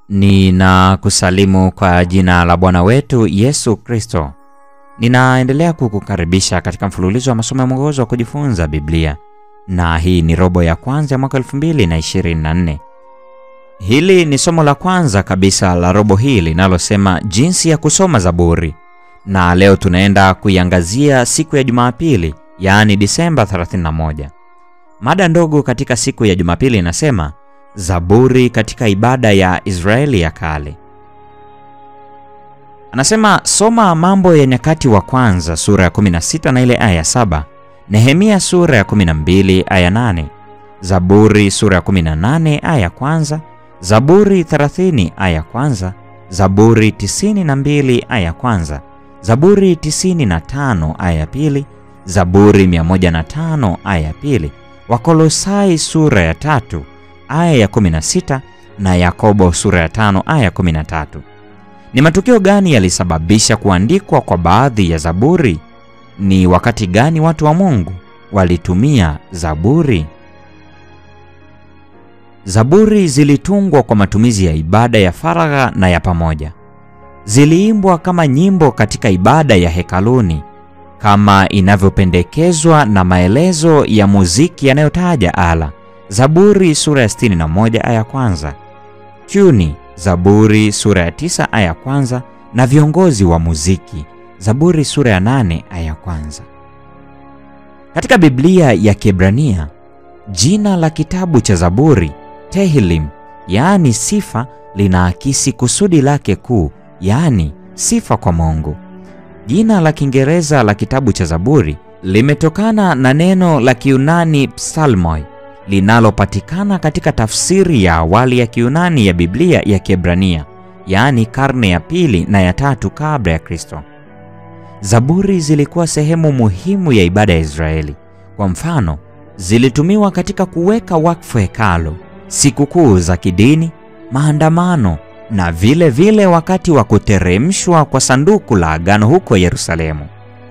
Ninakusalimu kwa jina la Bwana wetu Yesu Kristo. Ninaendelea kukukaribisha katika mfululizo wa masomo ya mwongozo wa kujifunza Biblia, na hii ni robo ya kwanza ya mwaka 2024. Hili ni somo la kwanza kabisa la robo hii linalosema jinsi ya kusoma Zaburi, na leo tunaenda kuiangazia siku ya Jumapili, yaani Disemba 31. Mada ndogo katika siku ya Jumapili inasema Zaburi katika ibada ya Israeli ya kale. Anasema soma Mambo ya Nyakati wa Kwanza sura ya 16 na ile aya ya 7, Nehemia sura ya 12 aya 8, Zaburi sura ya 18 aya ya kwanza, Zaburi 30 aya ya kwanza, Zaburi 92 aya ya kwanza, Zaburi 95 aya ya pili, Zaburi 105 aya ya pili, Wakolosai sura ya tatu aya ya 16 na Yakobo sura ya 5 aya ya 13. Ni matukio gani yalisababisha kuandikwa kwa baadhi ya Zaburi? Ni wakati gani watu wa Mungu walitumia Zaburi? Zaburi zilitungwa kwa matumizi ya ibada ya faragha na ya pamoja. Ziliimbwa kama nyimbo katika ibada ya hekaluni kama inavyopendekezwa na maelezo ya muziki yanayotaja ala. Zaburi sura ya 61 aya kwanza, tuni Zaburi sura ya 9 aya kwanza na viongozi wa muziki Zaburi sura ya 8 aya kwanza. Katika Biblia ya Kiebrania jina la kitabu cha Zaburi Tehillim, yaani sifa, linaakisi kusudi lake kuu, yaani sifa kwa Mungu. Jina la Kiingereza la kitabu cha Zaburi limetokana na neno la Kiunani psalmoi linalopatikana katika tafsiri ya awali ya Kiunani ya Biblia ya Kiebrania, yaani karne ya pili na ya tatu kabla ya Kristo. Zaburi zilikuwa sehemu muhimu ya ibada ya Israeli. Kwa mfano, zilitumiwa katika kuweka wakfu hekalu, sikukuu za kidini, maandamano na vile vile wakati wa kuteremshwa kwa sanduku la agano huko Yerusalemu.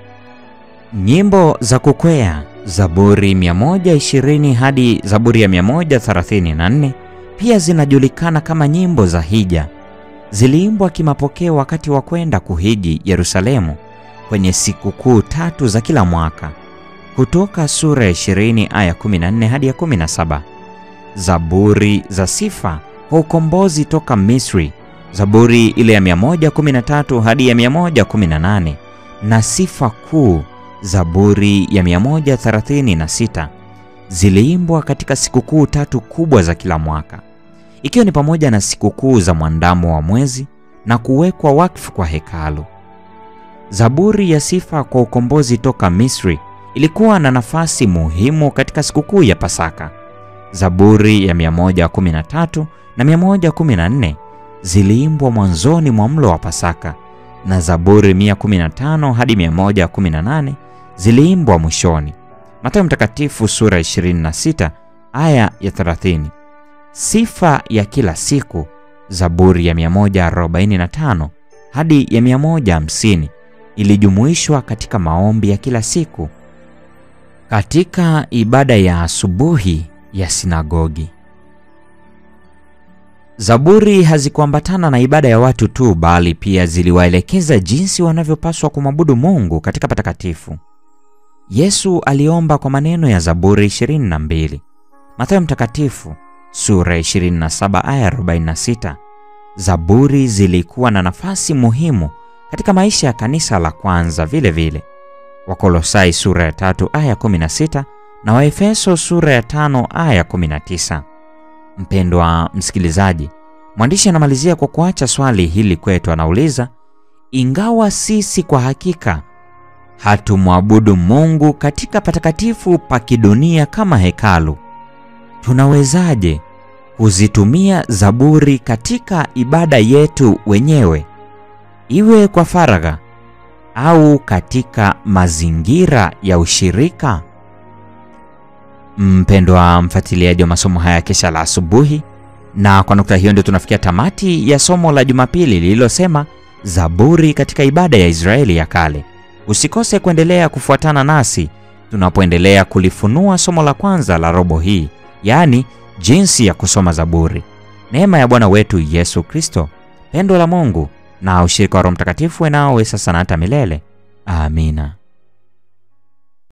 Nyimbo za kukwea Zaburi 120 hadi Zaburi ya 134 pia zinajulikana kama nyimbo za hija. Ziliimbwa kimapokeo wakati wa kwenda kuhiji Yerusalemu kwenye sikukuu tatu za kila mwaka. Kutoka sura ya 20 aya 14 hadi ya 17. Zaburi za sifa kwa ukombozi toka Misri, Zaburi ile ya 113 hadi ya 118 na sifa kuu Zaburi ya 136 ziliimbwa katika sikukuu tatu kubwa za kila mwaka, ikiwa ni pamoja na sikukuu za mwandamo wa mwezi na kuwekwa wakfu kwa hekalu. Zaburi ya sifa kwa ukombozi toka Misri ilikuwa na nafasi muhimu katika sikukuu ya Pasaka. Zaburi ya 113 na 114 ziliimbwa mwanzoni mwa mlo wa Pasaka na Zaburi 115 hadi 118 ziliimbwa mwishoni. Mathayo Mtakatifu sura 26 aya ya 30. Sifa ya kila siku Zaburi ya 145 hadi ya 150 ilijumuishwa katika maombi ya kila siku katika ibada ya asubuhi ya sinagogi. Zaburi hazikuambatana na ibada ya watu tu, bali pia ziliwaelekeza jinsi wanavyopaswa kumwabudu Mungu katika patakatifu. Yesu aliomba kwa maneno ya Zaburi 22. Mathayo Mtakatifu sura 27 aya 46. Zaburi zilikuwa na nafasi muhimu katika maisha ya kanisa la kwanza vile vile. Wakolosai sura ya 3 aya 16 na Waefeso sura ya 5 aya 19. Mpendwa msikilizaji, mwandishi anamalizia kwa kuacha swali hili kwetu. Anauliza, ingawa sisi kwa hakika hatumwabudu Mungu katika patakatifu pa kidunia kama hekalu, tunawezaje kuzitumia Zaburi katika ibada yetu wenyewe, iwe kwa faragha au katika mazingira ya ushirika? Mpendwa mfuatiliaji wa masomo haya kesha la asubuhi, na kwa nukta hiyo ndio tunafikia tamati ya somo la Jumapili lililosema Zaburi katika ibada ya Israeli ya kale. Usikose kuendelea kufuatana nasi tunapoendelea kulifunua somo la kwanza la robo hii, yaani jinsi ya kusoma Zaburi. Neema ya Bwana wetu Yesu Kristo, pendo la Mungu na ushirika wa Roho Mtakatifu uwe nawe sasa na hata milele. Amina.